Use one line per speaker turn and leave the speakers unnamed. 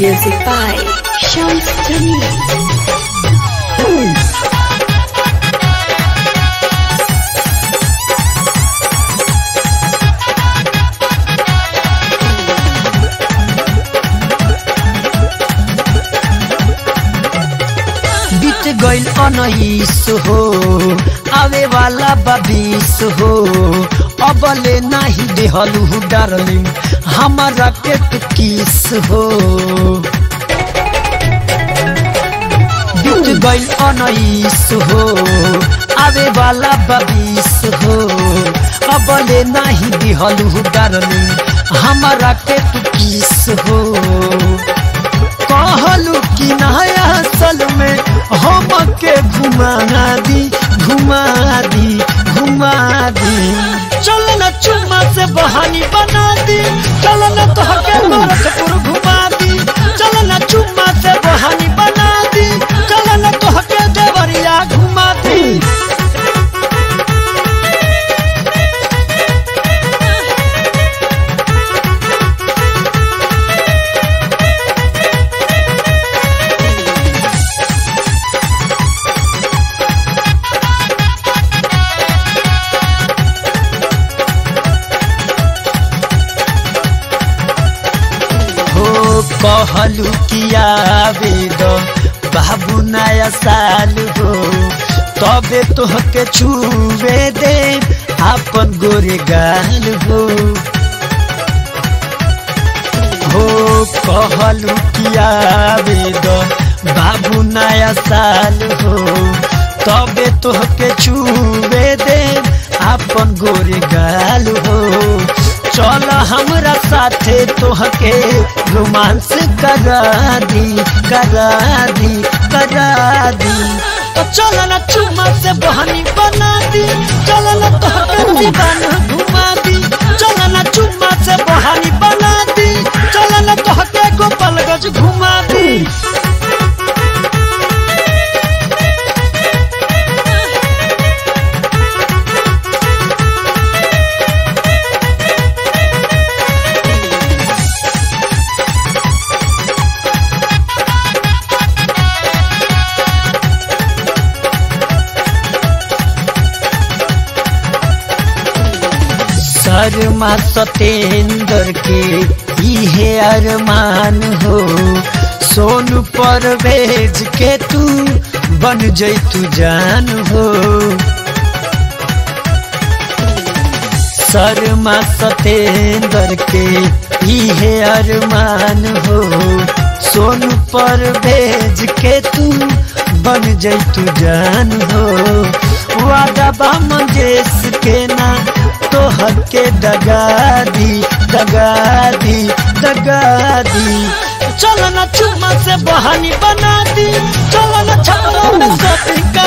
Music by Shams Jamil.
बीत गइल अनईस हो आवे वाला बबीस हो अबले नाही देहलू डार्लिंग हमारा के तू किस हो बीत गइल अनईस हो आवे वाला बबीस हो अबले नाही देहलू डार्लिंग हमारा के तू किस हो कहलू कि नया सल में हम के घुमा दी घुमा दी घुमा दी चल न चुम्मा से बहानी बना दी चल न तो के गोरखपुर घुमा दी चल न चुम्मा से बहानी बना दी चल न तो के देवरिया घुमा दी हो कहलू किया वेद बाबू नया साल हो तबे तोहके छुवे दे आपन गोरे गाल हो हो कहलू किया वेद बाबू नया साल हो तबे तोहके छुवे दे आपन गोरे गाल हो चल हमरा साथे तोहके रोमांस करा दी करा दी करा दी तो चल न चुम्मा से बहनी बना दी चल न तोहके दीवाना घुमा दी चल न चुम्मा से बहनी बना दी चल न तोहके गोपालगंज घुमा दी शर्मा सतेंद्र के इहे अरमान हो सोनू पर भेज के तू बन जैतू जान हो शर्मा सतेंद्र के इहे अरमान हो सोनू पर भेज के तू बन जैतू जान हो वादा बा मंजेश के ना तोहर के दगा दी दगा दी दगा दी चल न चुम्मा से बहानी बना दी चल न छपरा में शॉपिंग